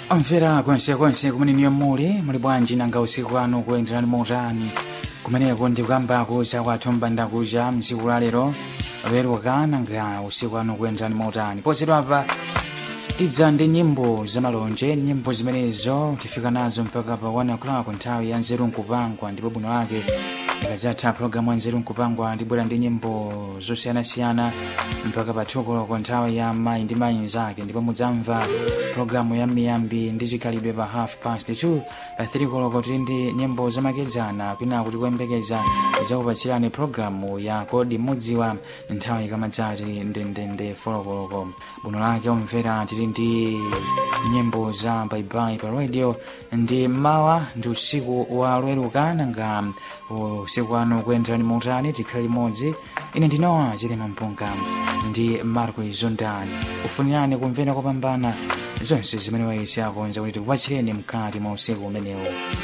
amvera kwensekonse kumene niyo muli muli bwanji nanga usiku wanu kuyenderani motani kumeneko ndikukambako chakwathu mbandakucha msiku la lero loweruka nanga usiku wanu kuyenderani motani posedwapa tidza ndi nyimbo zamalonje nyimbo zimenezo tifika nazo mpaka pa 1 o'clock nthawi ya nzeru nkupangwa ndipo bwino lake ikadzatha programu ya nzeru nkupangwa ndibwera ndi nyimbo zosiyanasiyana mpaka pa 2 o'clock nthawi ya mayi ndi mayi zake ndipo mudzamva programu ya miyambi ndi chikhalidwe pa half past 2 pa 3 o'clock tili ndi nyimbo zamakedzana kwina kuti kuyembekeza idzakupatsirani programu ya kodi mudziwa nthawi ikamadzati ndendende 4 o'clock bwino lake omvera tili ndi nyimbo za baibai pa radio ndi mawa ndi usiku wa loweruka nanga usiku wanu kuyenderani motani tikhale limodzi ine ndinowa chilima mpunga ndi marco izondani ufunirani kumvera kopambana zonse zimene wailesi akonza kuti tikupatsireni mkati mwa usiku umenewu